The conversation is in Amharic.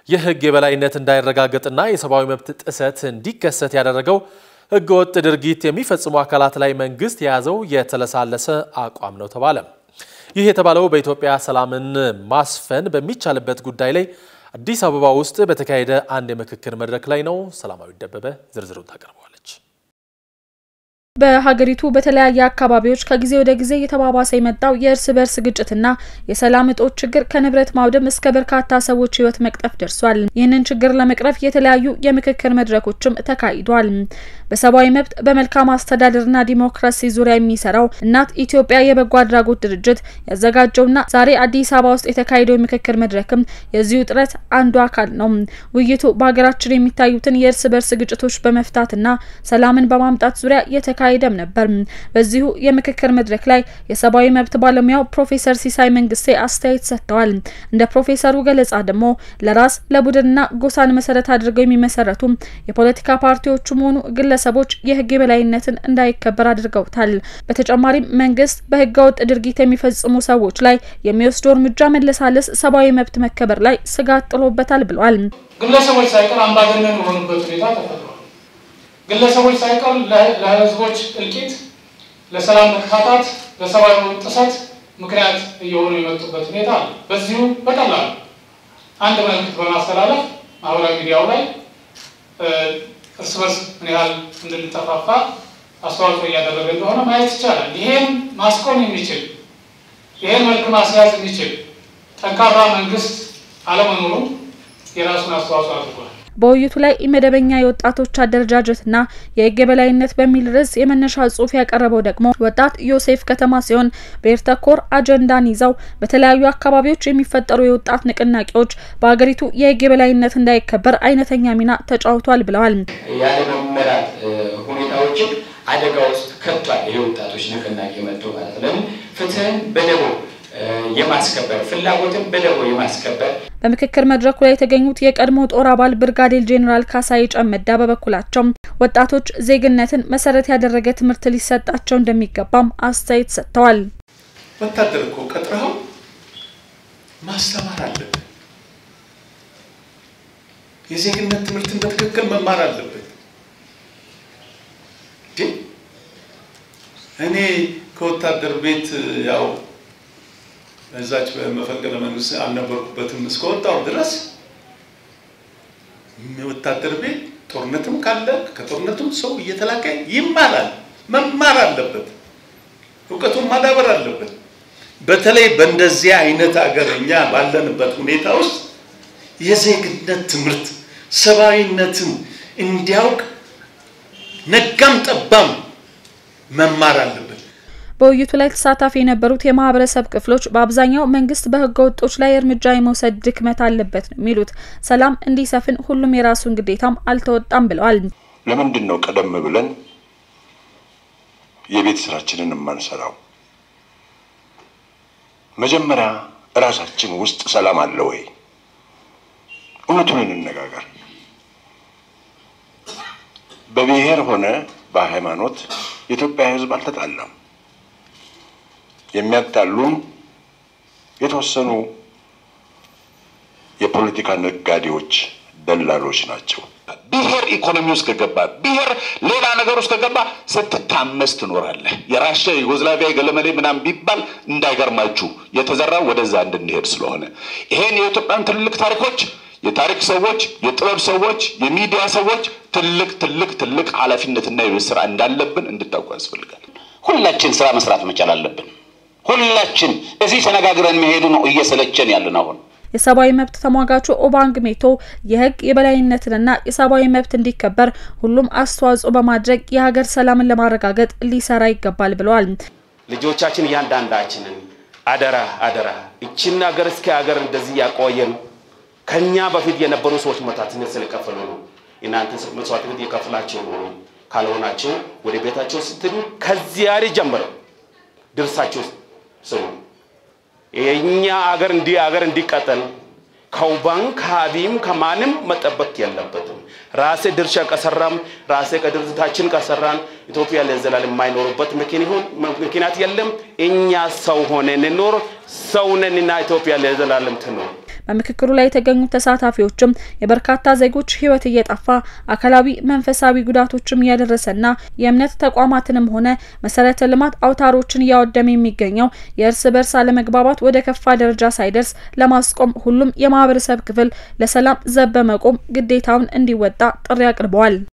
የህግ የበላይነት እንዳይረጋገጥና የሰብአዊ መብት ጥሰት እንዲከሰት ያደረገው ህገወጥ ድርጊት የሚፈጽሙ አካላት ላይ መንግስት የያዘው የተለሳለሰ አቋም ነው ተባለ። ይህ የተባለው በኢትዮጵያ ሰላምን ማስፈን በሚቻልበት ጉዳይ ላይ አዲስ አበባ ውስጥ በተካሄደ አንድ የምክክር መድረክ ላይ ነው። ሰላማዊ ደበበ ዝርዝሩን ታቀርበዋለች። በሀገሪቱ በተለያየ አካባቢዎች ከጊዜ ወደ ጊዜ እየተባባሰ የመጣው የእርስ በርስ ግጭትና የሰላም እጦት ችግር ከንብረት ማውደም እስከ በርካታ ሰዎች ህይወት መቅጠፍ ደርሷል። ይህንን ችግር ለመቅረፍ የተለያዩ የምክክር መድረኮችም ተካሂዷል። በሰብአዊ መብት በመልካም አስተዳደርና ዲሞክራሲ ዙሪያ የሚሰራው እናት ኢትዮጵያ የበጎ አድራጎት ድርጅት ያዘጋጀውና ዛሬ አዲስ አበባ ውስጥ የተካሄደው የምክክር መድረክም የዚሁ ጥረት አንዱ አካል ነው። ውይይቱ በሀገራችን የሚታዩትን የእርስ በርስ ግጭቶች በመፍታትና ሰላምን በማምጣት ዙሪያ የተካሄደም ነበር። በዚሁ የምክክር መድረክ ላይ የሰብአዊ መብት ባለሙያው ፕሮፌሰር ሲሳይ መንግስቴ አስተያየት ሰጥተዋል። እንደ ፕሮፌሰሩ ገለጻ ደግሞ ለራስ ለቡድንና ጎሳን መሰረት አድርገው የሚመሰረቱ የፖለቲካ ፓርቲዎቹም ሆኑ ግለሰቦች የህግ የበላይነትን እንዳይከበር አድርገውታል። በተጨማሪም መንግስት በህገወጥ ድርጊት የሚፈጽሙ ሰዎች ላይ የሚወስደው እርምጃ መለሳለስ ሰብአዊ መብት መከበር ላይ ስጋት ጥሎበታል ብለዋል። ግለሰቦች ሳይቀር አምባገነን የሆኑበት ሁኔታ ተፈጥሯል። ግለሰቦች ሳይቀር ለህዝቦች እልቂት፣ ለሰላም መታጣት፣ ለሰብአዊ መብት ጥሰት ምክንያት እየሆኑ የመጡበት ሁኔታ አለ። በዚሁ በቀላሉ አንድ መልዕክት በማስተላለፍ ማህበራዊ ሚዲያው ላይ እርስ በርስ ምን ያህል እንድንጠፋፋ አስተዋጽኦ እያደረገ እንደሆነ ማየት ይቻላል። ይሄን ማስቆም የሚችል ይሄን መልክ ማስያዝ የሚችል ጠንካራ መንግስት አለመኖሩ የራሱን አስተዋጽኦ አድርጓል። በውይይቱ ላይ መደበኛ የወጣቶች አደረጃጀትና የህግ የበላይነት በሚል ርዕስ የመነሻ ጽሁፍ ያቀረበው ደግሞ ወጣት ዮሴፍ ከተማ ሲሆን ብሔር ተኮር አጀንዳን ይዘው በተለያዩ አካባቢዎች የሚፈጠሩ የወጣት ንቅናቄዎች በሀገሪቱ የህግ የበላይነት እንዳይከበር አይነተኛ ሚና ተጫውቷል ብለዋል። ያለመመራት ሁኔታዎችን አደጋ ውስጥ ከቷል። ይሄ ወጣቶች ንቅናቄ መጥቶ ማለት ለምን ፍትህን በደቦ የማስከበር ፍላጎትን በደቦ የማስከበር በምክክር መድረኩ ላይ የተገኙት የቀድሞ ጦር አባል ብርጋዴር ጄኔራል ካሳይ ጨመዳ በበኩላቸው ወጣቶች ዜግነትን መሰረት ያደረገ ትምህርት ሊሰጣቸው እንደሚገባም አስተያየት ሰጥተዋል። ወታደር እኮ ቀጥረኸው ማስተማር አለብን። የዜግነት ትምህርትን በትክክል መማር አለብን። እኔ ከወታደር ቤት ያው እዛች በመፈንቅለ መንግስት አልነበርኩበትም እስከወጣው ድረስ ወታደር ቤት ጦርነትም ካለ ከጦርነቱም ሰው እየተላከ ይማራል። መማር አለበት፣ እውቀቱን ማዳበር አለበት። በተለይ በእንደዚህ አይነት ሀገር እኛ ባለንበት ሁኔታ ውስጥ የዜግነት ትምህርት ሰብአዊነትን እንዲያውቅ ነጋም ጠባም መማር አለበት። በውይይቱ ላይ ተሳታፊ የነበሩት የማህበረሰብ ክፍሎች በአብዛኛው መንግስት በህገ ወጦች ላይ እርምጃ የመውሰድ ድክመት አለበት ነው የሚሉት። ሰላም እንዲሰፍን ሁሉም የራሱን ግዴታም አልተወጣም ብለዋል። ለምንድን ነው ቀደም ብለን የቤት ስራችንን የማንሰራው? መጀመሪያ እራሳችን ውስጥ ሰላም አለ ወይ? እውነቱን እንነጋገር። በብሔር ሆነ በሃይማኖት የኢትዮጵያ ህዝብ አልተጣላም። የሚያጣሉን የተወሰኑ የፖለቲካ ነጋዴዎች፣ ደላሎች ናቸው። ብሔር ኢኮኖሚ ውስጥ ከገባ ብሔር ሌላ ነገር ውስጥ ከገባ ስትታመስ ትኖራለህ። የራሽያ ዩጎዝላቪያ ገለመሌ ምናምን ቢባል እንዳይገርማችሁ የተዘራው ወደዛ እንድንሄድ ስለሆነ ይሄን የኢትዮጵያን ትልልቅ ታሪኮች የታሪክ ሰዎች፣ የጥበብ ሰዎች፣ የሚዲያ ሰዎች ትልቅ ትልቅ ትልቅ ኃላፊነትና የቤት ስራ እንዳለብን እንድታውቁ ያስፈልጋል። ሁላችን ስራ መስራት መቻል አለብን። ሁላችን እዚህ ተነጋግረን መሄዱ ነው እየሰለቸን ያለን አሁን የሰብአዊ መብት ተሟጋቹ ኦባንግ ሜቶ የህግ የበላይነትንና የሰብአዊ መብት እንዲከበር ሁሉም አስተዋጽኦ በማድረግ የሀገር ሰላምን ለማረጋገጥ ሊሰራ ይገባል ብለዋል። ልጆቻችን እያንዳንዳችንን አደራ አደራ እችን ሀገር እስከ ሀገር እንደዚህ ያቆየን ከኛ በፊት የነበሩ ሰዎች መስዋዕትነት ስለከፈሉ ነው። እናንተ መስዋዕትነት የከፍላችሁ ካልሆናችሁ ወደ ቤታቸው ስትሄዱ ከዚያሬ ጀምረው ድርሳችሁ ስሙ። የኛ አገር እንዲህ አገር እንዲቀጠል ከውባን ከሀቢም ከማንም መጠበቅ የለበትም። ራሴ ድርሻ ከሰራም ራሴ ከድርጅታችን ከሰራን ኢትዮጵያ ለዘላለም የማይኖሩበት ምክንያት የለም። እኛ ሰው ሆነን እንኖር፣ ሰው ነንና ኢትዮጵያ ለዘላለም ትኖር። በምክክሩ ላይ የተገኙት ተሳታፊዎችም የበርካታ ዜጎች ሕይወት እየጠፋ አካላዊ፣ መንፈሳዊ ጉዳቶችም እያደረሰና የእምነት ተቋማትንም ሆነ መሰረተ ልማት አውታሮችን እያወደመ የሚገኘው የእርስ በርስ አለመግባባት ወደ ከፋ ደረጃ ሳይደርስ ለማስቆም ሁሉም የማህበረሰብ ክፍል ለሰላም ዘብ በመቆም ግዴታውን እንዲወጣ ጥሪ አቅርበዋል።